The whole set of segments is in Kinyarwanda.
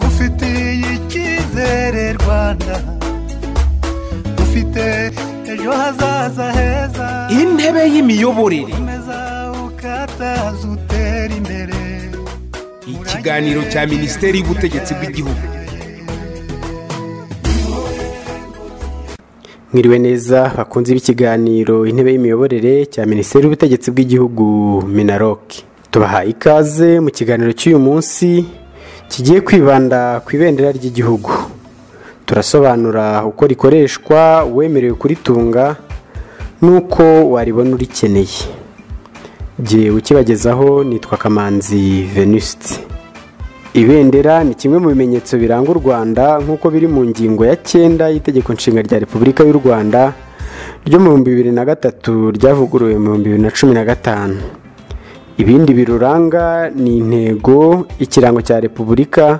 ngufitiye icyizere rwanda ufite ejo hazaza heza intebe y'imiyoborere komeza ukataza utera imbere ikiganiro cya minisiteri y'ubutegetsi bw'igihugu mwiriwe neza bakunze b'ikiganiro intebe y'imiyoborere cya minisiteri y'ubutegetsi bw'igihugu minaroke tubahaye ikaze mu kiganiro cy'uyu munsi kigiye kwibanda ku ibendera ry'igihugu turasobanura uko rikoreshwa uwemerewe kuritunga n'uko waribona urikeneye jyewe ukibagezaho nitwa kamanzi venuste ibendera ni kimwe mu bimenyetso biranga u rwanda nk'uko biri mu ngingo ya cyenda y'itegeko nshinga rya repubulika y'u rwanda ryo mu bihumbi bibiri na gatatu ryavuguruwe mu bihumbi bibiri na cumi na gatanu ibindi biruranga ni intego ikirango cya repubulika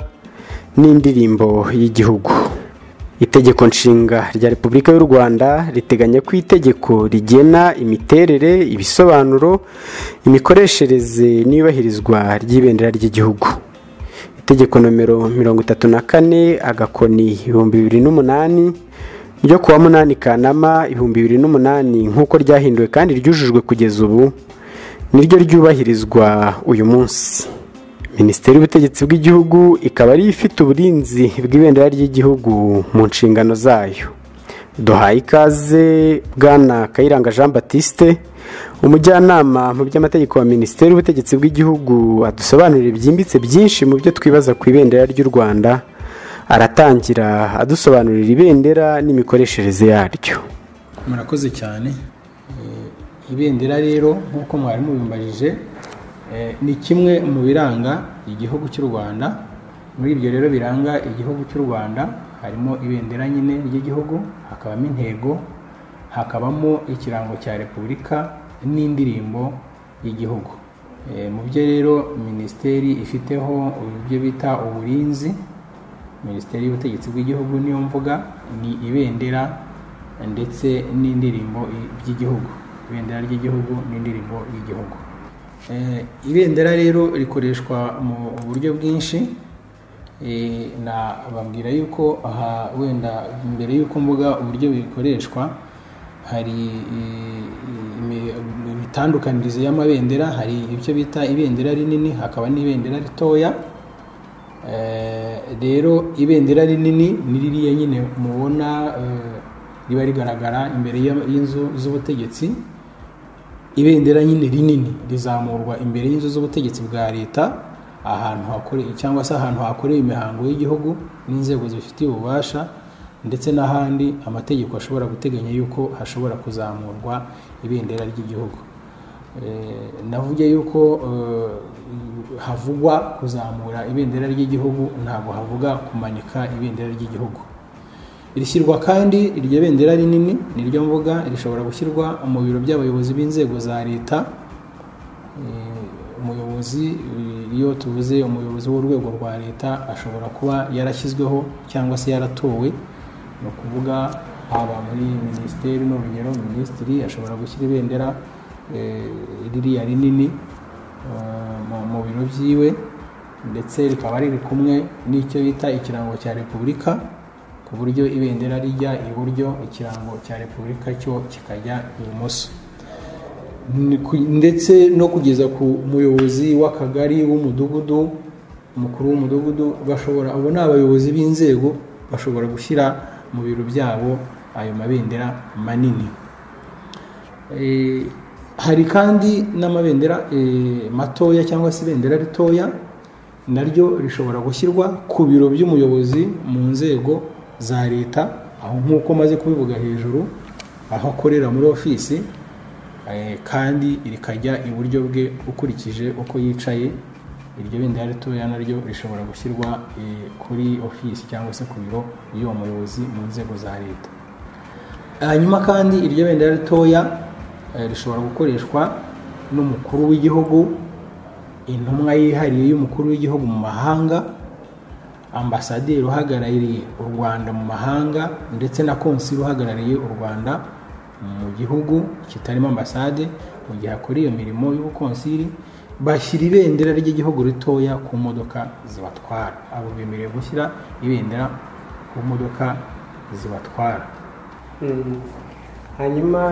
n'indirimbo y'igihugu itegeko nshinga rya repubulika y'u rwanda riteganya ko itegeko rigena imiterere ibisobanuro imikoreshereze n'iyubahirizwa ry'ibendera ry'igihugu itegeko nomero mirongo itatu na kane agakoni ibihumbi bibiri n'umunani ryo kuwa munani kanama ibihumbi bibiri n'umunani nk'uko ryahinduwe kandi ryujujwe kugeza ubu niryo ryubahirizwa uyu munsi minisiteri y'ubutegetsi bw'igihugu ikaba ariyo ifite uburinzi bw'ibendera ry'igihugu mu nshingano zayo duhaye ikaze bwana kayiranga jean batiste umujyanama mu by'amategeko wa minisiteri y'ubutegetsi bw'igihugu adusobanurira byimbitse byinshi mu byo twibaza ku ibendera ry'u rwanda aratangira adusobanurira ibendera n'imikoreshereze yaryo murakoze cyane ibendera rero nk'uko mwari mubimbajije ni kimwe mu biranga igihugu cy'u rwanda muri ibyo rero biranga igihugu cy'u rwanda harimo ibendera nyine ry'igihugu hakabamo intego hakabamo ikirango cya repubulika n'indirimbo y'igihugu mu byo rero minisiteri ifiteho ibyo bita uburinzi minisiteri y'ubutegetsi bw'igihugu niyo mvuga ni ibendera ndetse n'indirimbo by'igihugu ibendera ry'igihugu n'indirimbo y'igihugu ibendera rero rikoreshwa mu buryo bwinshi nababwira yuko aha wenda mbere y'uko mvuga uburyo bikoreshwa hari imitandukanyirize y'amabendera hari ibyo bita ibendera rinini hakaba n'ibendera ritoya rero ibendera rinini ni ririya nyine mubona riba rigaragara imbere y'inzu z'ubutegetsi ibendera nyine rinini rizamurwa imbere y'inzu z'ubutegetsi bwa leta ahantu hakoreye cyangwa se ahantu hakorewe imihango y'Igihugu n'inzego zibifitiye ububasha ndetse n'ahandi amategeko ashobora guteganya yuko hashobora kuzamurwa ibendera ry'igihugu navuge yuko havugwa kuzamura ibendera ry'igihugu ntabwo havuga kumanika ibendera ry'igihugu rishyirwa kandi iryo bendera rinini niryo mvuga rishobora gushyirwa mu biro by'abayobozi b'inzego za leta umuyobozi iyo tuvuze umuyobozi w'urwego rwa leta ashobora kuba yarashyizweho cyangwa se yaratowe ni ukuvuga haba muri minisiteri n'urugero minisitiri ashobora gushyira ibendera ririya rinini mu biro byiwe ndetse rikaba riri kumwe n'icyo bita ikirango cya repubulika ku buryo ibendera rijya iburyo ikirango cya repubulika cyo kikajya ibumoso ndetse no kugeza ku muyobozi w'akagari w'umudugudu umukuru w'umudugudu bashobora abo ni abayobozi b'inzego bashobora gushyira mu biro byabo ayo mabendera manini hari kandi n'amabendera matoya cyangwa se ibendera ritoya naryo rishobora gushyirwa ku biro by'umuyobozi mu nzego za leta aho nk'uko maze kubivuga hejuru aho akorera muri ofisi kandi rikajya iburyo bwe ukurikije uko yicaye iryo bendera ritoya naryo rishobora gushyirwa kuri ofisi cyangwa se ku biro by'uwo muyobozi mu nzego za leta hanyuma kandi iryo bendera ritoya rishobora gukoreshwa n'umukuru w'igihugu intumwa yihariye y'umukuru w'igihugu mu mahanga ambasaderi uhagarariye u rwanda mu mahanga ndetse na konsili uhagarariye u rwanda mu gihugu kitarimo ambasade mu gihe akora iyo mirimo y'ubukonsiri bashyira ibendera ry'igihugu ritoya ku modoka zibatwara abo bemerewe gushyira ibendera ku modoka zibatwara hanyuma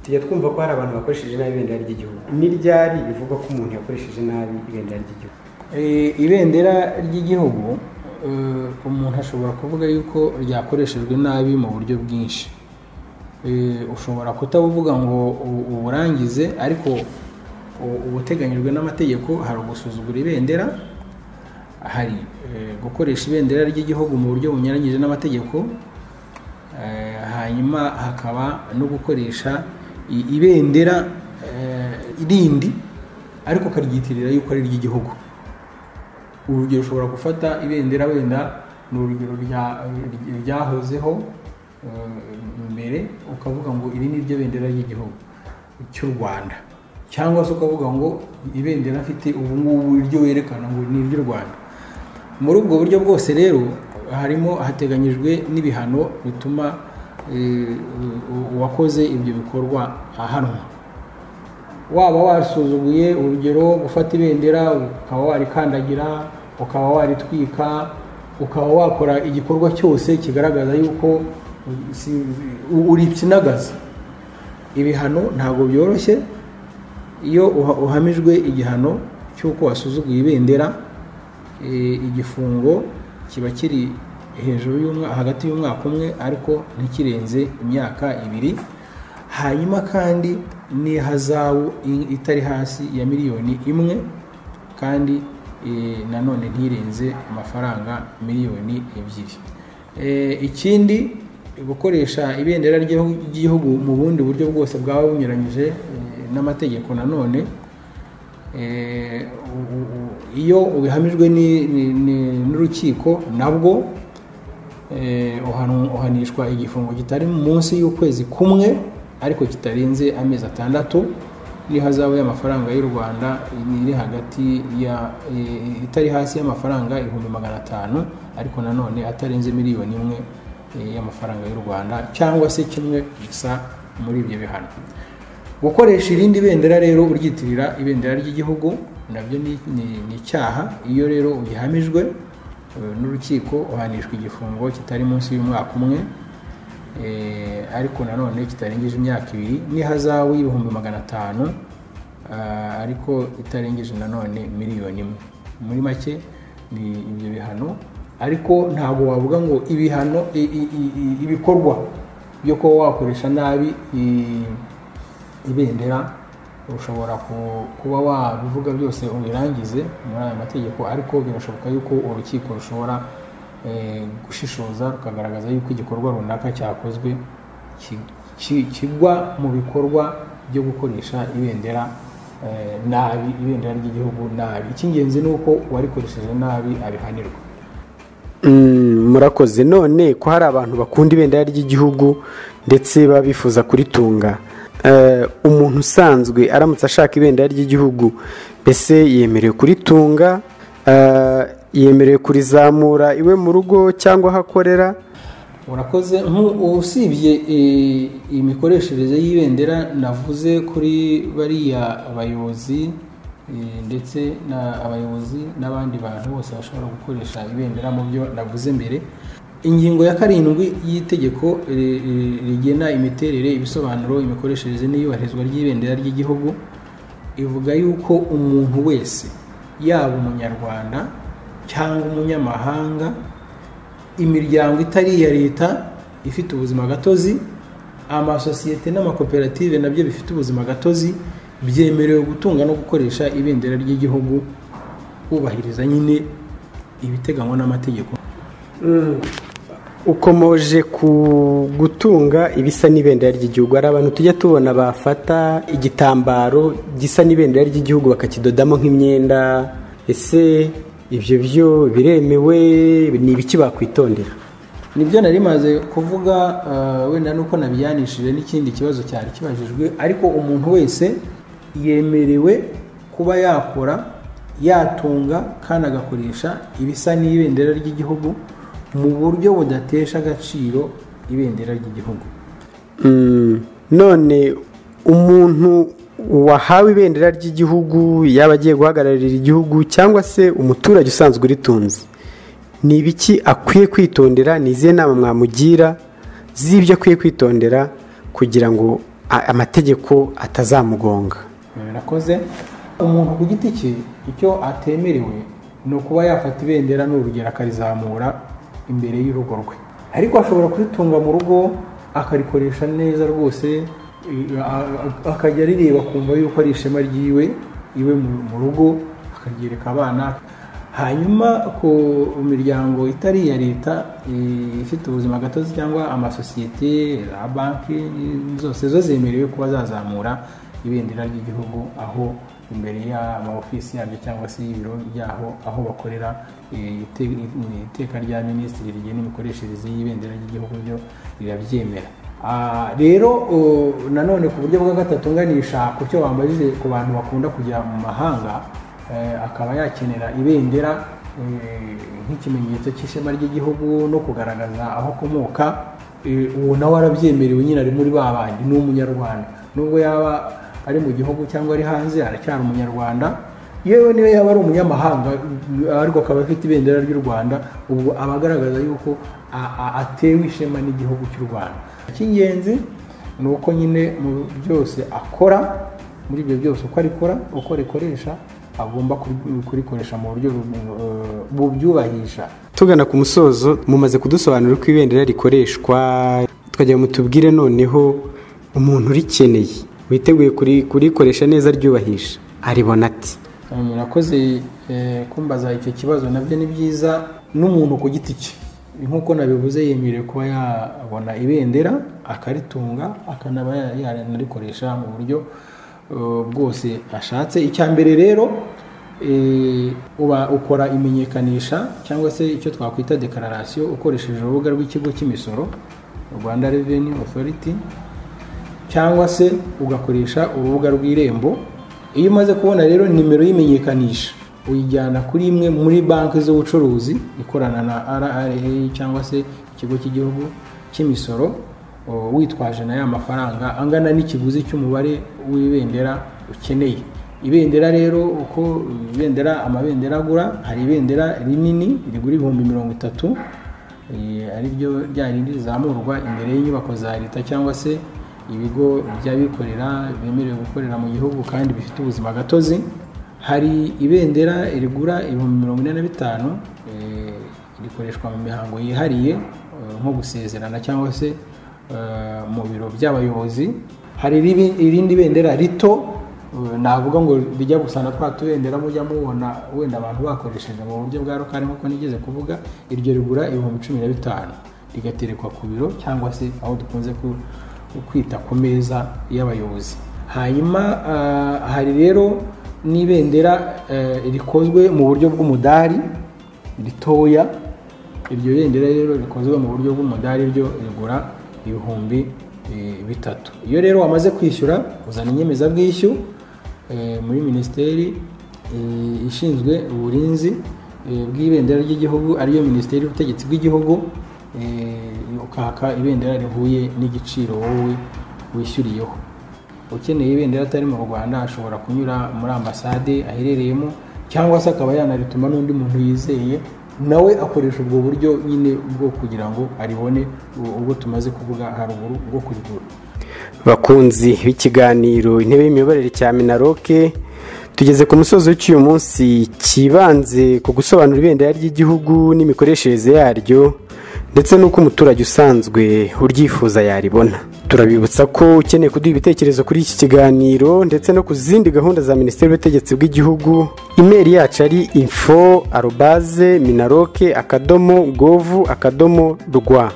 tujya twumva ko hari abantu bakoresheje nabi ibendera ry'igihugu ni ryari bivugwa ko umuntu yakoresheje nabi ibendera ry'igihugu Eh, ibendera ry'igihugu eh, umuntu ashobora kuvuga yuko ryakoreshejwe nabi mu buryo bwinshi Eh, ushobora kutabuvuga ngo u- uburangize ariko u- ubuteganyijwe n'amategeko hari ugusuzugura ibendera hari eh, gukoresha ibendera ry'igihugu mu buryo bunyuranyije n'amategeko Eh, hanyuma hakaba no gukoresha i- ibendera eh, rindi ariko ukaryitirira yuko ari iry'igihugu urugero ushobora gufata ibendera wenda ni urugero rya- ryahozeho eh, mbere ukavuga ngo iri ni ryo bendera ry'igihugu cy'u rwanda cyangwa se ukavuga ngo ibendera mfite ubu ngubu iryo werekana ngo ni iry'u rwanda muri ubwo buryo bwose rero harimo hateganyijwe n'ibihano bituma eh, u- uwakoze ibyo bikorwa ahanwa waba wasuzuguye urugero gufata ibendera ukaba warikandagira ukaba waritwika ukaba wakora igikorwa cyose kigaragaza yuko si- uripyinagaza ibihano ntabwo byoroshye iyo uha- uhamijwe igihano cy'uko wasuzuguye ibendera eh, igifungo kiba kiri hejuru y'umwaka hagati y'umwaka umwe ariko ntikirenze imyaka ibiri hanyuma kandi n'ihazabu i- itari hasi ya miliyoni imwe kandi eh, nanone ntirenze amafaranga miliyoni ebyiri Eh, ikindi gukoresha ibendera ry'igihugu- ry'igihugu mu bundi buryo bwose bwaba bunyuranyije eh, n'amategeko nanone Eh, u- u- u- iyo ubihamijwe ni- ni- ni- n'urukiko nabwo eh, uhanu- uhanishwa igifungo kitari munsi y'ukwezi kumwe ariko kitarenze amezi atandatu n'ihazabu y'amafaranga y'u rwanda iri hagati ya eh, itari hasi y'amafaranga ibihumbi magana atanu ariko nanone atarenze miliyoni imwe eh, y'amafaranga y'u rwanda cyangwa se kimwe gusa muri ibyo bihano gukoresha irindi bendera rero uryitirira ibendera ry'igihugu nabyo ni ni- ni icyaha iyo rero ubihamijwe eh, n'urukiko uhanishwa igifungo kitari munsi y'umwaka umwe eh, ariko nanone kitarengeje imyaka ibiri n'ihazabu y'ibihumbi magana atanu ah, ariko itarengeje nanone miliyoni imwe muri make ni ibyo bihano ariko ntabwo wavuga ngo ibihano i- i- i- i- ibikorwa byo kuba wakoresha nabi i- ibendera ushobora ku- kuba wabivuga byose ubirangize muri aya mategeko ariko birashoboka yuko urukiko rushobora eh, gushishoza rukagaragaza yuko igikorwa runaka cyakozwe ki- ki- kigwa mu bikorwa byo gukoresha ibendera eh, nabi ibendera ry'igihugu nabi icy'ingenzi ni uko uwarikoresheje nabi abihanirwa murakoze none ko hari abantu bakunda ibendera ry'igihugu ndetse baba bifuza kuritunga Eh, umuntu usanzwe aramutse ashaka ibendera ry'igihugu mbese yemerewe kuritunga eh, yemerewe kurizamura iwe mu rugo cyangwa aho akorera urakoze nku- usibye eh, imikoreshereze y'ibendera navuze kuri bariya bayobozi eh, ndetse na- abayobozi n'abandi bantu bose bashobora gukoresha ibendera mu byo navuze mbere ingingo ya karindwi y'Itegeko eh, eh, rigena imiterere ibisobanuro imikoreshereze n'iyubahirizwa ry'ibendera ry'igihugu ivuga yuko umuntu wese yaba umunyarwanda cyangwa umunyamahanga imiryango itari iya leta ifite ubuzima gatozi amasosiyete n'amakoperative nabyo bifite ubuzima gatozi byemerewe gutunga no gukoresha ibendera ry'igihugu bubahiriza nyine ibiteganywa n'amategeko ukomoje ku gutunga ibisa n'ibendera ry'igihugu hari abantu tujya tubona bafata igitambaro gisa n'ibendera ry'igihugu bakakidodamo nk'imyenda ese ibyo byo biremewe ni ibiki bakwitondera nibyo nari maze kuvuga eh, wenda nuko nabiyanishije n'ikindi kibazo cyari kibajijwe ariko umuntu wese yemerewe kuba yakora yatunga kandi agakoresha ibisa n'ibendera ry'igihugu mu buryo budatesha agaciro ibendera ry'igihugu Mm, none umuntu uwahawe ibendera ry'igihugu yaba agiye guhagararira igihugu cyangwa se umuturage usanzwe uritunze ni ibiki akwiye kwitondera ni izihe nama mwamugira z'ibyo akwiye kwitondera kugira ngo a- amategeko atazamugonga birakoze umuntu ku giti cye icyo atemerewe ni ukuba yafata ibendera n'urugero akarizamura imbere y'urugo rwe ariko ashobora kuritunga mu rugo akarikoresha neza rwose i- a- a- akajya arireba akumva yuko ari ishema ryiwe iwe mu- mu rugo akaryereka abana hanyuma ku miryango itari iya leta eh, ifite ubuzima gatozi cyangwa amasosiyete za banki eh, zose zo zemerewe kuba zazamura ibendera ry'igihugu aho imbere y'amaofisi yabyo cyangwa se y'ibiro byaho aho bakorera eh, ite- iteka rya minisitiri rigena imikoreshereze y'ibendera ry'igihugu ryo rirabyemera Ah, rero oh, nanone ku buryo bwa gatatu nganisha ku cyo wambajije ku bantu bakunda kujya mu mahanga eh, akaba yakenera ibendera eh, nk'ikimenyetso cy'ishema ry'igihugu no kugaragaza aho akomoka eh, uwo nawe arabyemerewe nyine ari muri ba bandi ni umunyarwanda nubwo yaba ari mu gihugu cyangwa ari hanze aracyari umunyarwanda yewe niyo yaba ari umunyamahanga ariko akaba afite ibendera ry'u rwanda ubwo aba agaragaza yuko a- a- atewe ishema n'igihugu cy'u rwanda icy'ingenzi ni uko nyine mu byose akora muri ibyo byose uko arikora uko rikoresha agomba kuri- kurikoresha mu buryo bu- eh, bubyubahisha tugana ku musozo mumaze kudusobanurira uko ibendera rikoreshwa twajya mutubwire noneho umuntu urikeneye witeguye kuri- kurikoresha neza aryubahisha aribona ati murakoze eh, kumbaza icyo kibazo nabyo ni byiza n'umuntu ku giti cye nk'uko nabivuze yemerewe kuba yabona ibendera akaritunga akanaba ya- yanarikoresha mu buryo eh, bwose ashatse icya mbere rero eh, uba ukora imenyekanisha cyangwa se icyo twakwita dekararasiyo ukoresheje urubuga rw'ikigo cy'imisoro rwanda Revenue Authority cyangwa se ugakoresha urubuga rw'irembo iyo umaze kubona rero nimero y'imenyekanisha uyijyana kuri imwe muri banki z'ubucuruzi ikorana na rra cyangwa se ikigo cy'igihugu cy'imisoro o, witwaje na ya mafaranga angana n'ikiguzi cy'umubare w'ibendera ukeneye ibendera rero uko ibendera amabendera agura hari ibendera rinini rigura ibihumbi mirongo itatu eh, ari ryo rya rindi rizamurwa imbere y'inyubako za leta cyangwa se ibigo by'abikorera bemerewe gukorera mu gihugu kandi bifite ubuzima gatozi hari ibendera rigura ibihumbi mirongo ine na bitanu eh, rikoreshwa mu mihango yihariye eh, nko gusezerana cyangwa se eh, mu biro by'abayobozi hari ribi- irindi bendera rito eh, navuga ngo rijya gusa na twa tubendera mujya mubona wenda abantu bakoresheje mu buryo bwa rukari nk'uko nigeze kuvuga iryo rigura ibihumbi cumi na bitanu rigaterekwa ku biro cyangwa se aho dukunze ku- kwita ku meza y'abayobozi hanyuma ah, hari rero n'ibendera eh, rikozwe mu buryo bw'umudari ritoya iryo bendera rero rikozwe mu buryo bw'umudari ryo rigura ibihumbi eh, bitatu iyo rero wamaze kwishyura uzana inyemezabwishyu eh, muri minisiteri eh, ishinzwe uburinzi eh, bw'ibendera ry'igihugu ariyo minisiteri y'ubutegetsi bw'igihugu eh, ukaka ibendera rihuye n'igiciro wowe wishyuriyeho ukeneye ibendera atari mu rwanda ashobora kunyura muri ambasade aherereyemo cyangwa se akaba yanarituma n'undi muntu yizeye nawe akoresha ubwo buryo nyine bwo kugira ngo aribone u- ubwo tumaze kuvuga haruguru bwo kurigura bakunzi b'ikiganiro intebe y'imiyoborere cya minaroke tugeze ku musozi w'icyuyu munsi cyibanze ku gusobanura ibendera ry'igihugu n'imikoreshereze yaryo ndetse n'uko umuturage usanzwe uryifuza yaribona turabibutsa ko ukeneye kuduha ibitekerezo kuri iki kiganiro ndetse no ku zindi gahunda za minisiteri y'ubutegetsi bw'igihugu imeri yacu ari info arobaze minaroke akadomo govu akadomo rwa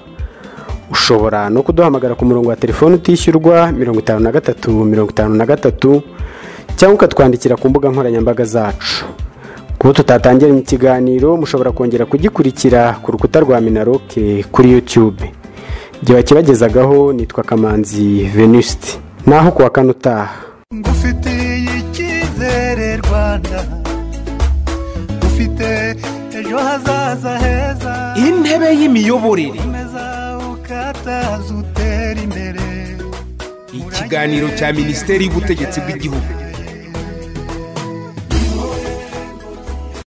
ushobora no kuduhamagara ku murongo wa telefone utishyurwa mirongo itanu na gatatu mirongo itanu na gatatu cyangwa ukatwandikira ku mbuga nkoranyambaga zacu kuba tutatangiranye ikiganiro mushobora kongera kugikurikira ku rukuta rwa minaroke kuri youtube igihe bakibagezagaho nitwa kamanzi venuste naho kuwa kane utaha ngufitiye icyizere rwanda ufite ejo hazaza heza intebe y'imiyoborere komeza ukataza utera imbere ikiganiro cya minisiteri y'ubutegetsi bw'igihugu